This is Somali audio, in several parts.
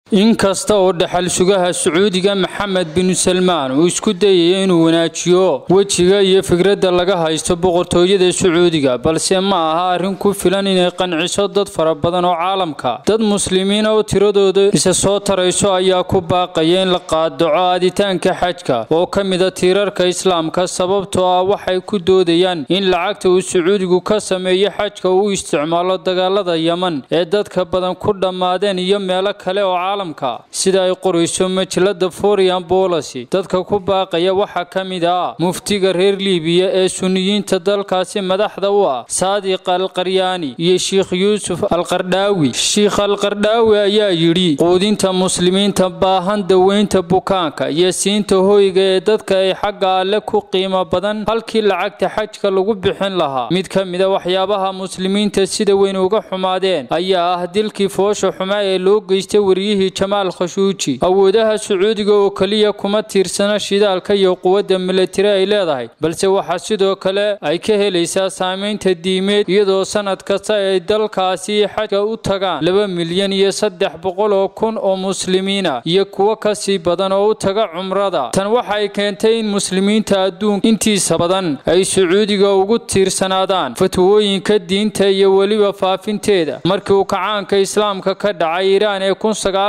inkasta oo dhaxal sugaha sacuudiga maxamed bin salmaan uu isku dayaya inuu wanaajiyo wejiga iyo fikradda laga haysto boqortooyada sacuudiga balse ma aha arrin ku filan inay qanciso dad fara badan oo caalamka dad muslimiina oo tiradooda isa soo tarayso ayaa ku baaqaya in la qaadaco aaditaanka xajka oo ka mida tiirarka islaamka sababtoo ah waxay ku doodayaan in lacagta uu sacuudigu ka sameeyo xajka uu isticmaalo dagaalada yeman ee dadka badan ku dhammaadeen iyo meelo kale oo sida ay qorayso majalada forian bolacy dadka ku baaqaya waxaa ka mid ah muftiga reer liibiya ee suniyiinta dalkaasi madaxda u ah saadiq alqaryaani iyo sheikh yuusuf alqardhaawi sheikh alqardhaawi ayaa yidhi quudinta muslimiinta baahan daweynta bukaanka iyo siinta hoyga ee dadka ay xagga alle ku qiimo badan halkii lacagta xajka lagu bixin lahaa mid ka mida waxyaabaha muslimiinta sida weyn uga xumaadeen ayaa ah dilkii foosha xumaa ee loo geystay wariyihii jamaal khashuuji awoodaha sacuudiga oo keliya kuma tiirsana shidaalka iyo quwadda milatari ay leedahay balse waxaa sidoo kale ay ka helaysaa saamaynta diimeed iyadoo sanad kasta ay dalkaasi xajka u tagaan laba milyan iyo saddex boqol oo kun oo muslimiina iyo kuwo kasii badan oo u taga cumrada tan waxay keentay in muslimiinta adduunka intiisa badan ay sacuudiga ugu tiirsanaadaan fatwooyinka diinta iyo weliba faafinteeda markii uu kacaanka islaamka ka dhacay iiraan ee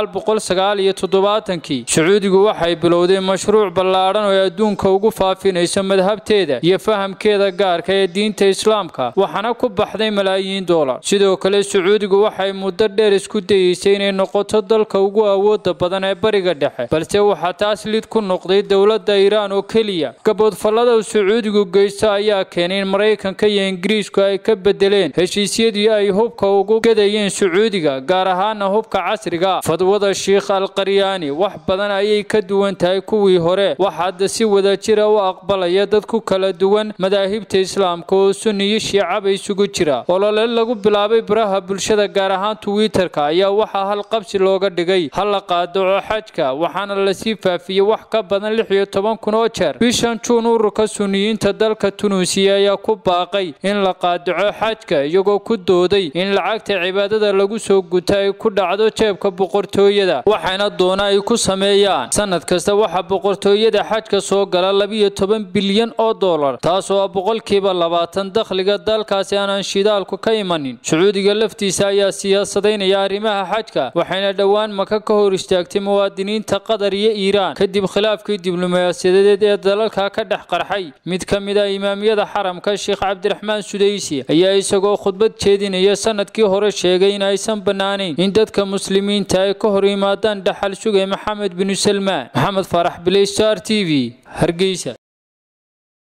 kii sacuudigu waxay bilowday mashruuc ballaadhan oo ay adduunka ugu faafinayso madhabteeda iyo fahamkeeda gaarka ee diinta islaamka waxaana ku baxday malaayiin doolar sidoo kale sacuudigu waxay muddo dheer isku dayeysay inay noqoto dalka ugu awooda badan ee bariga dhexe balse waxaa taas lid ku noqday dowladda iiraan oo keliya gaboodfallada uu sacuudigu geysto ayaa keenay in maraykanka iyo ingiriisku ay ka bedeleen heshiisyadii ay hubka ugu gadayeen sacuudiga gaar ahaana hubka casriga fadwada sheikh alqaryaani wax badan ayay ka duwan tahay kuwii hore waxaada si wadajira u aqbalaya dad ku kala duwan madaahibta islaamka oo sunniyo shiicaba isugu jira olole lagu bilaabay baraha bulshada gaar ahaan twitter-ka ayaa waxaa hal qabsi looga dhigay hal la qaadaco xajka waxaana lasii faafiyey wax ka badan lix iyo toban kun oo jeer bishan juun ururka sunniyiinta dalka tunuusiya ayaa ku baaqay in la qaadaco xajka iyagoo ku dooday in lacagta cibaadada lagu soo guta ay ku dhacdo jeebka boqortooyada waxayna doona ay ku sameeyaan sanad kasta waxaa boqortooyada xajka soo gala labiyo toban bilyan oo dollar taasoo ah boqolkiiba labaatan dakhliga dalkaasi aanan shidaalku ka imanin sacuudiga laftiisa ayaa siyaasadaynaya arrimaha xajka waxayna dhowaan maka ka hor istaagtay muwaadiniinta qatar iyo iiraan kadib khilaafkii diblomaasiyadeed ee dalalka ka dhex qarxay mid ka mid ah imaamiyada xaramka sheekh cabdiraxmaan sudaysi ayaa isagoo khudbad jeedinaya sanadkii hore sheegay in aysan bannaanayn in dadka muslimiinta ay ka hor yimaadaan dhaxal sugay maxamed binu salmaan maxamed faarax biley star t v hargeysa